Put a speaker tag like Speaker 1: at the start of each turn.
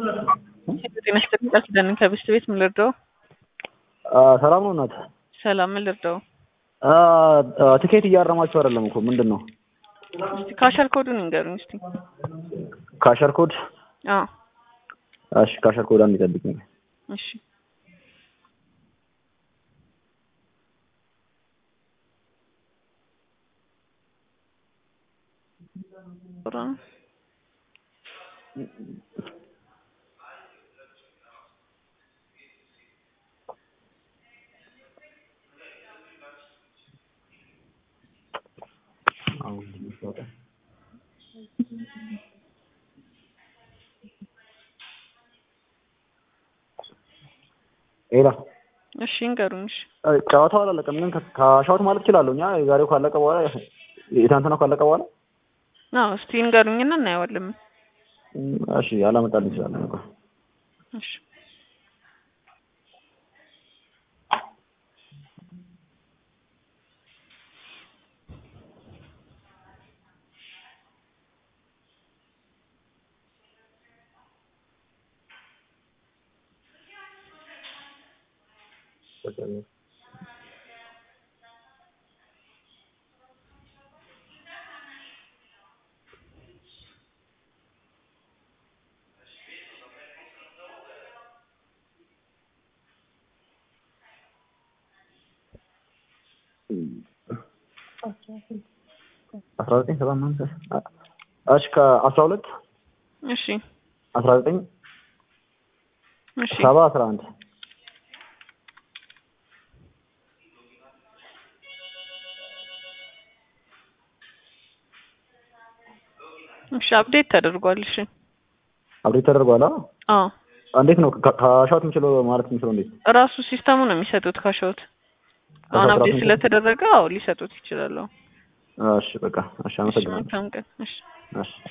Speaker 1: ጤና ይስጥልኝ ቃል ኪዳን ከብስት ቤት ምን ልርዳው?
Speaker 2: ሰላም ነው እናት?
Speaker 1: ሰላም ምን ልርዳው?
Speaker 2: ትኬት እያረማችሁ አይደለም እኮ ምንድን ነው?
Speaker 1: እስቲ ካሸር ኮዱን ይንገሩኝ እስቲ።
Speaker 2: ካሸር ኮድ?
Speaker 1: አዎ
Speaker 2: እሺ ካሸር ኮድ አንድ ይጠብቅኝ።
Speaker 1: እሺ
Speaker 2: ሌላ
Speaker 1: እሺ ይንገሩኝ። እሺ
Speaker 2: ጨዋታው አላለቀም፣ ግን ካሻውት ማለት እችላለሁ። እኛ የዛሬው ካለቀ በኋላ የትናንትናው ካለቀ በኋላ
Speaker 1: አዎ እስቲ ይንገሩኝና እናየዋለን።
Speaker 2: እሺ አላመጣልኝ ይችላል እኮ
Speaker 1: እሺ
Speaker 2: አስራ ዘጠኝ ሰባ አምስት እሺ ከአስራ ሁለት
Speaker 1: እሺ
Speaker 2: አስራ ዘጠኝ
Speaker 1: እሺ
Speaker 2: ሰባ አስራ አንድ
Speaker 1: እሺ አፕዴት ተደርጓል። እሺ
Speaker 2: አብዴት ተደርጓል። አዎ
Speaker 1: አዎ
Speaker 2: እንዴት ነው ካሻውት የምችለው ማለት የምችለው እንዴት?
Speaker 1: ራሱ ሲስተሙ ነው የሚሰጡት ካሸውት አሁን
Speaker 2: ራሱ
Speaker 1: አፕዴት
Speaker 2: የሚሰጡት?
Speaker 1: ስለተደረገ አዎ ሊሰጡት ይችላሉ።
Speaker 2: እሺ በቃ እሺ
Speaker 1: እሺ
Speaker 2: አመሰግናለሁ።
Speaker 1: መልካም ቀን። እሺ
Speaker 2: እሺ